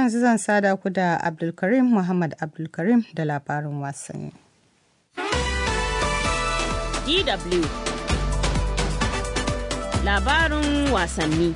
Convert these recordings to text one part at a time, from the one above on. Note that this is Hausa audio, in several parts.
yanzu zan sada ku da Abdulkarim Muhammad Abdulkarim da labarin wasanni. DW Labarin wasanni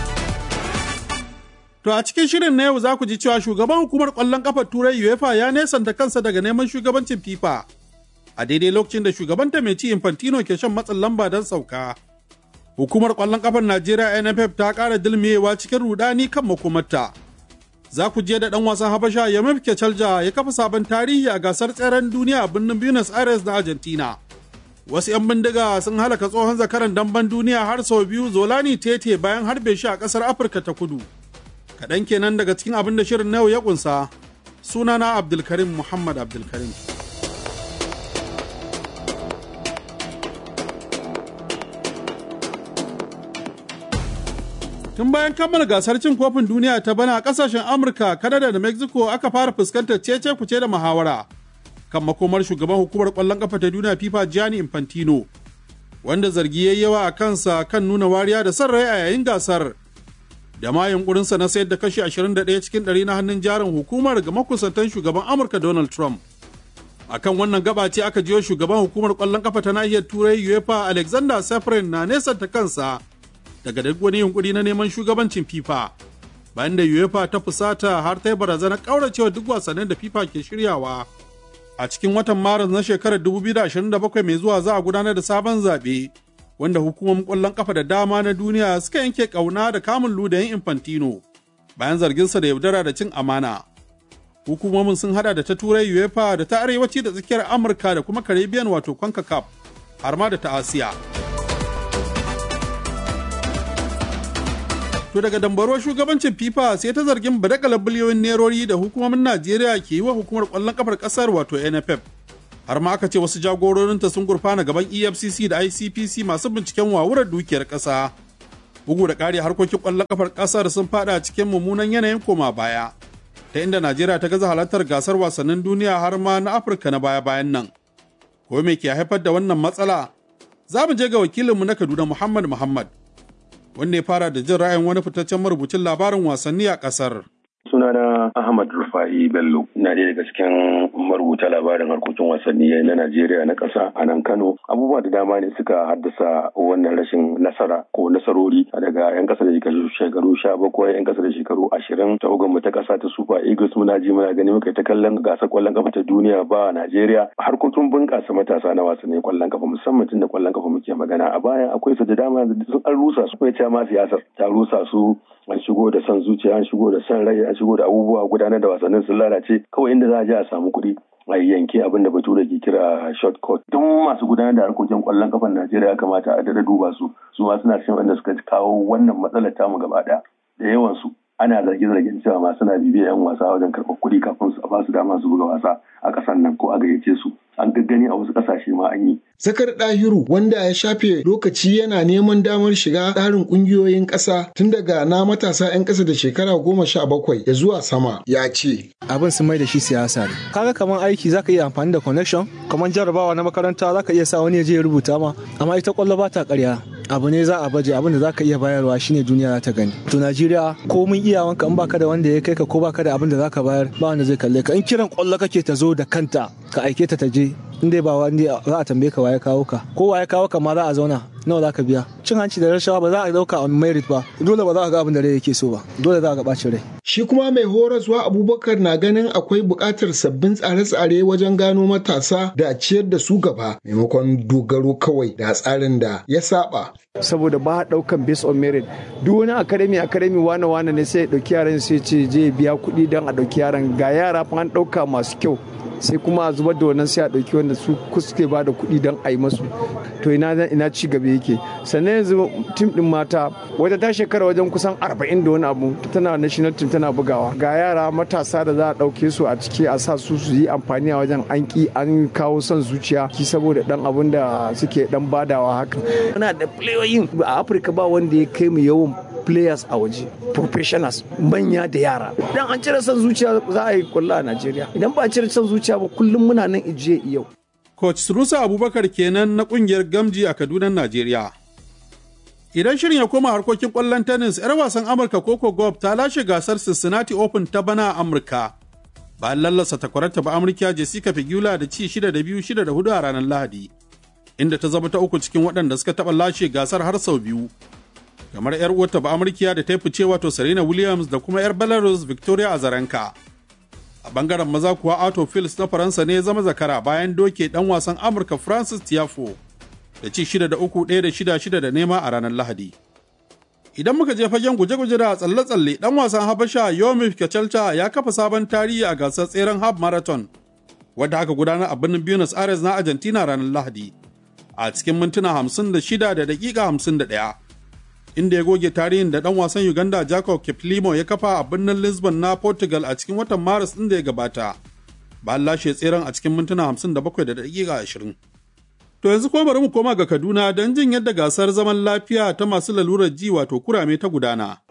To a cikin shirin na yau za ku ji cewa shugaban hukumar ƙwallon ƙafar Turai UEFA ya nesanta kansa daga neman shugabancin FIFA. A daidai lokacin da shugabanta mai ci Infantino ke shan matsin lamba don sauka. Hukumar ƙwallon ƙafar Najeriya NFF ta ƙara dilmiyewa cikin rudani kan makomarta. Za ku je da ɗan wasan Habasha Yamif Kecalja ya kafa sabon tarihi a gasar tseren duniya a birnin Buenos Aires na Argentina. Wasu 'yan bindiga sun halaka tsohon zakaran damben duniya har sau biyu Zolani Tete bayan harbe shi a ƙasar Afirka ta kudu. Kaɗan kenan daga cikin abin da shirin na yau ya ƙunsa. Sunana Abdulkarim Muhammad Abdulkarim. Tun bayan kammala gasar cin kofin duniya ta bana a kasashen Amurka, Kanada da Mexico aka fara fuskantar cece kuce da muhawara kan makomar shugaban hukumar kwallon kafa ta duniya FIFA Gianni Infantino, wanda zargi ya yawa a kansa kan nuna wariya da son rai a yayin gasar. Da ma yunkurinsa na sayar da kashi 21 cikin 100 na hannun jarin hukumar ga makusantan shugaban Amurka Donald Trump. Akan wannan gaba ce aka jiyo shugaban hukumar kwallon kafa ta nahiyar Turai UEFA Alexander Safrin na nesanta kansa daga duk wani yunkuri na neman shugabancin FIFA bayan da UEFA ta fusata har ta yi barazanar kauracewa duk wasannin da FIFA ke shiryawa. A cikin watan Maris na shekarar 2027 mai zuwa za a gudanar da sabon zaɓe wanda hukumomin ƙwallon ƙafa da dama na duniya suka yanke ƙauna da kamun ludayin Infantino bayan zarginsa da yaudara da cin amana. Hukumomin sun hada da ta Turai UEFA da ta Arewaci da tsakiyar Amurka da kuma Caribbean wato CONCACAF har ma da ta Asiya. To daga dambarwar shugabancin FIFA sai ta zargin badakalar biliyoyin nerori da hukumomin Najeriya ke yi wa hukumar ƙwallon kafar ƙasar wato NFF. Har ma aka ce wasu jagororinta sun gurfana gaban EFCC da ICPC masu binciken wawurar dukiyar ƙasa. Bugu da ƙari harkokin ƙwallon kafar ƙasar sun fada cikin mummunan yanayin koma baya. Ta inda Najeriya ta gaza halartar gasar wasannin duniya har ma na Afirka na baya-bayan nan. Ko me ke haifar da wannan matsala? Za mu je ga wakilinmu na Kaduna Muhammad Muhammad. wanda ya fara da jin ra'ayin wani fitaccen marubucin labarin wasanni a ƙasar. sunana Ahmad Rufai Bello ina ɗaya daga cikin marubuta labarin harkokin wasanni na Najeriya na ƙasa a nan Kano abubuwa da dama ne suka haddasa wannan rashin nasara ko nasarori daga 'yan ƙasa da shekaru sha bakwai 'yan ƙasa da shekaru ashirin ta mu ta ƙasa ta Super Eagles muna ji muna gani muka ta kallon gasar ƙwallon ƙafa ta duniya ba Najeriya harkokin bunƙasa matasa na wasannin ƙwallon ƙafa musamman tun da ƙwallon ƙafa muke magana a baya akwai su da dama sun an rusa su kuma ma siyasar ta rusa su an shigo da son zuciya an shigo da son rai an shigo da abubuwa gudanar da wasannin sun lalace kawai inda za a je a samu kuɗi a yanke abin da bature ke kira short cut don masu gudanar da harkokin kwallon kafan najeriya ya kamata a dada duba su su ma suna cikin wanda suka kawo wannan matsalar tamu gaba ɗaya da yawan su ana zarge-zargen cewa ma suna bibiyar 'yan wasa wajen karɓar kuɗi kafin su ba su dama su buga wasa a ƙasar nan ko a gayyace su an gaggani a wasu ƙasashe ma an yi. Zakar Dahiru wanda ya shafe lokaci yana neman damar shiga tsarin ƙungiyoyin ƙasa tun daga na matasa 'yan ƙasa da shekara goma sha bakwai ya zuwa sama ya ce. Abin sun mai da shi siyasa ne. Kaga kamar aiki zaka iya amfani da connection, kamar jarabawa na makaranta zaka iya sa wani ya je ya rubuta ma, amma ita kwallo ba ta ƙarya. abu ne za a baje abin da za ka iya bayarwa shine duniya za ta gani to najeriya ko mun iyawanka in baka da wanda ya kai ka ko baka da abin da za ka bayar ba wanda zai kalle ka in kiran kwallo kake ta zo da kanta ka aike ta ta je in dai ba wanda za a tambaye ka waye kawo ka ko waye kawo ka ma za a zauna nawa za ka biya cin hanci da rashawa ba za a dauka on merit ba dole ba za a ga abin da rai yake so ba dole za a ga bacin rai shi kuma mai horaswa abubakar na ganin akwai buƙatar sabbin tsare-tsare wajen gano matasa da ciyar da su gaba maimakon dogaro kawai da tsarin da ya saba saboda ba a daukan based on merit duk wani academy academy wane wane ne sai ya dauki yaran sai ce je biya kuɗi don a dauki yaran ga yara fa an dauka masu kyau sai kuma a zubar da wannan sai a ɗauki wanda su suke ba da kuɗi don a yi masu to ina ina ci gaba yake sannan yanzu tim din mata wata ta shekara wajen kusan arba'in da wani abu tana national team tana bugawa ga yara matasa da za a ɗauke su a ciki a sa su su yi amfani a wajen an ki an kawo son zuciya ki saboda dan abun da suke dan badawa haka muna da playoyin a afirka ba wanda ya kai mu yawan players a waje professionals manya da yara dan an cire son zuciya za a yi kwallo a Najeriya idan ba a cire son zuciya ba kullum muna nan ijiye yau Coach Sunusa Abubakar kenan na kungiyar Gamji a Kaduna Najeriya Idan shirin ya koma harkokin ƙwallon tennis, 'yar wasan Amurka Coco Gauff ta lashe gasar Cincinnati Open ta bana a Amurka. Bayan lallasa takwararta ba Amurka Jessica Pegula da ci 6 da 2 6 da 4 a ranar Lahadi. Inda ta zama ta uku cikin waɗanda suka taɓa lashe gasar har sau biyu. Kamar 'yar uwarta ba Amurka da ta yi fice wato Serena Williams da kuma 'yar Belarus Victoria Azarenka. A bangaren maza kuwa Otto Phils na Faransa ne ya zama zakara bayan doke ɗan wasan Amurka Francis Tiafo. da ci shida da uku ɗaya da shida shida da nema a ranar Lahadi. Idan muka je fagen guje-guje da tsalle-tsalle ɗan wasan Habasha Yomif Kacalta ya kafa sabon tarihi a gasar tseren half marathon wadda aka gudanar a birnin Buenos Aires na Argentina ranar Lahadi a cikin mintuna hamsin da shida da daƙiƙa hamsin da ɗaya. Inda ya goge tarihin da ɗan wasan Uganda Jacob Kiplimo ya kafa a birnin Lisbon na Portugal a cikin watan Maris ɗin da ya gabata. Bayan lashe tseren a cikin mintuna hamsin da bakwai da daƙiƙa ashirin. To yanzu kuma bari mu koma ga Kaduna don jin yadda gasar zaman lafiya ta masu lalurar ji wato kurame ta gudana.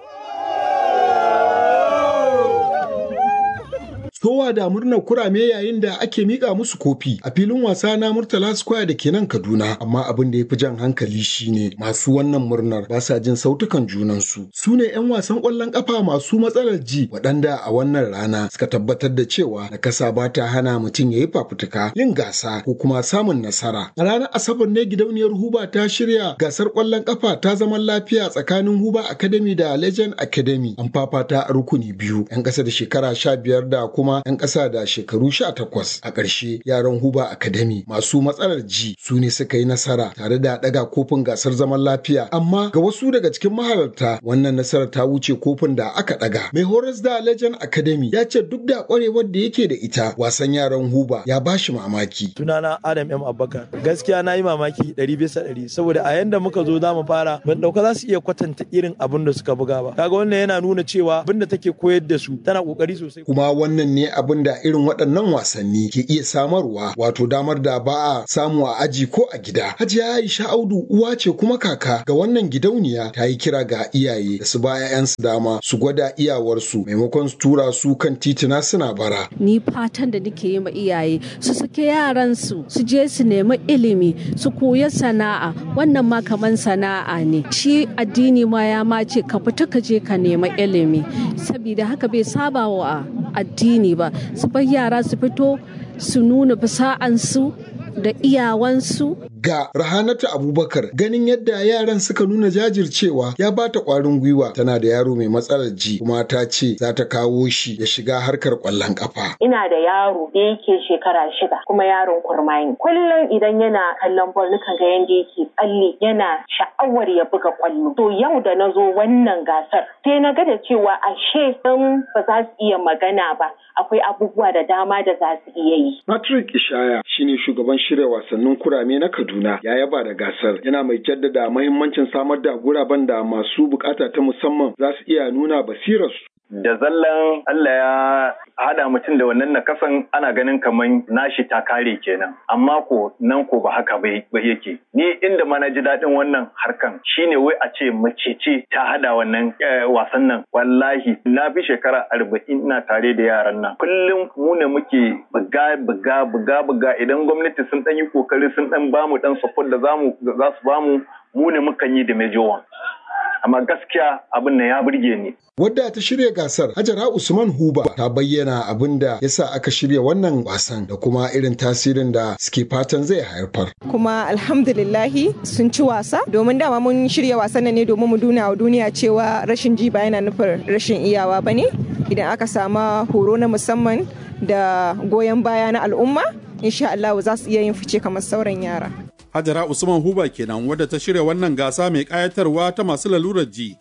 Sowa da murnar kurame yayin da ake mika musu kofi a filin wasa na Murtala Square da ke nan Kaduna, amma abin da ya fi jan hankali shine masu wannan murnar ba sa jin sautukan junansu. Su ne 'yan wasan ƙwallon ƙafa masu matsalar ji waɗanda a wannan rana suka tabbatar da cewa nakasa ba ta hana mutum ya yi fafutuka yin gasa ko kuma samun nasara. A ranar Asabar ne gidauniyar Huba ta shirya gasar ƙwallon ƙafa ta zaman lafiya tsakanin Huba Academy da Legend Academy. An fafata a rukuni biyu 'yan ƙasa da shekara sha biyar da kuma 'yan ƙasa da shekaru sha takwas a ƙarshe yaran huba academy masu matsalar ji su ne suka yi nasara tare da ɗaga kofin gasar zaman lafiya amma ga wasu daga cikin mahalarta wannan nasarar ta wuce kofin da aka ɗaga mai horas da legend academy ya ce duk da ƙwarewar da yake da ita wasan yaran huba ya ba shi mamaki sunana adam m abubakar gaskiya na yi mamaki ɗari bisa ɗari saboda a yanda muka zo za mu fara ban ɗauka za su iya kwatanta irin abin da suka buga ba kaga wannan yana nuna cewa abin da take koyar da su tana ƙoƙari sosai kuma wannan ne abin da irin waɗannan wasanni ke iya samarwa wato damar da ba a samu a aji ko a gida. Hajiya Aisha Audu uwa ce kuma kaka ga wannan gidauniya ta yi kira ga iyaye da su ba 'ya'yansu dama su gwada iyawarsu maimakon su tura su kan titina suna bara. Ni fatan da nake yi ma iyaye su sake yaransu su je su nemi ilimi su koya sana'a wannan ma kaman sana'a ne. Shi addini ma ya ma ce ka fita ka je ka nemi ilimi saboda haka bai saba wa addini ba su bar yara su fito su nuna fasa'ansu da iyawansu ga Rahanatu Abubakar ganin yadda yaran suka nuna jajircewa ya bata kwarin gwiwa tana da yaro mai matsalar ji kuma ta ce za ta kawo shi ya shiga harkar kwallon kafa. Ina da yaro da yake shekara shida kuma yaron kurmani. Kullum idan yana kallon bol nukan ga yanda yake tsalle yana sha'awar ya buga kwallo. To yau da na zo wannan gasar sai na ga da cewa ashe sun ba za su iya magana ba akwai abubuwa da dama da za su iya yi. Patrick Ishaya shine shugaban shirya wasannin kurame na Kaduna ya yaba da gasar yana mai jaddada mahimmancin samar da guraben da masu bukata ta musamman za su iya nuna basirarsu. da zallan Allah ya hada mutum da wannan nakasan ana ganin kaman nashi ta kare kenan amma ko nan ko ba haka bai ba yake ni inda ma na ji daɗin wannan harkan shine wai a ce mace ce ta hada wannan wasan nan wallahi na fi shekara arba'in ina tare da yaran nan kullum mu ne muke buga buga buga buga idan gwamnati sun ɗan yi kokari sun ɗan bamu ɗan support da zamu za su bamu mu ne mukan yi da major amma gaskiya abin nan ya burge ni. Wadda ta shirya gasar Hajara Usman Huba ta bayyana abin da ya sa aka shirya wannan wasan da kuma irin tasirin da suke fatan zai haifar. Kuma alhamdulillahi sun ci wasa domin dama mun shirya wasan ne domin mu duna wa duniya cewa rashin ji ba yana nufin rashin iyawa ba ne idan aka sama horo na musamman da goyon baya na al'umma insha Allah za su iya yin fice kamar sauran yara. Hajara Usman Huba kenan wadda ta shirya wannan gasa mai ƙayatarwa ta masu lalurar ji.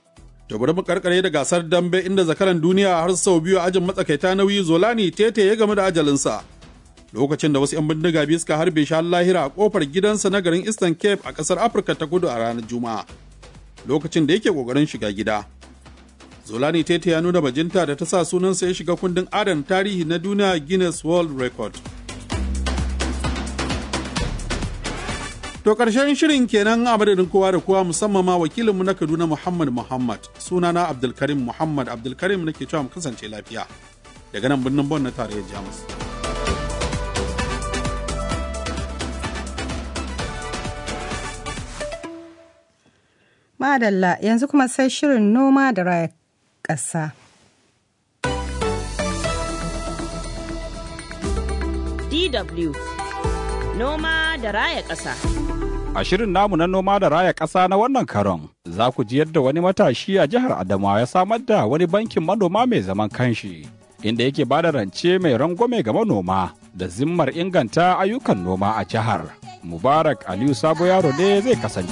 To bari mu karkare da gasar dambe inda zakaran duniya har sau biyu ajin matsakaita nauyi Zolani Tete ya gamu da ajalinsa. Lokacin da wasu 'yan bindiga biyu suka harbe shi lahira a kofar gidansa na garin Eastern Cape a ƙasar Afirka ta kudu a ranar Juma'a. Lokacin da yake ƙoƙarin shiga gida. Zolani Tete ya nuna bajinta da ta sa sunansa ya shiga kundin adana tarihi na duniya Guinness World Record. To ƙarshen shirin kenan a madadin kowa da kowa musamman ma wakilinmu na Kaduna Muhammad Muhammad sunana Abdulkarim Muhammad Abdulkarim nake cewa mu kasance lafiya daga nan birnin Bon na tarayyar Jamus. Madalla yanzu kuma sai shirin noma da raya ƙasa. DW Noma da raya ƙasa. A shirin namu na noma da raya ƙasa na wannan karon, za ku ji yadda wani matashi a jihar Adamawa ya samar da wani bankin manoma mai zaman kanshi, inda yake ba da rance mai rangwame ga manoma da zimmar inganta ayyukan noma a jihar. Mubarak Aliyu Sabo Yaro ne zai kasance.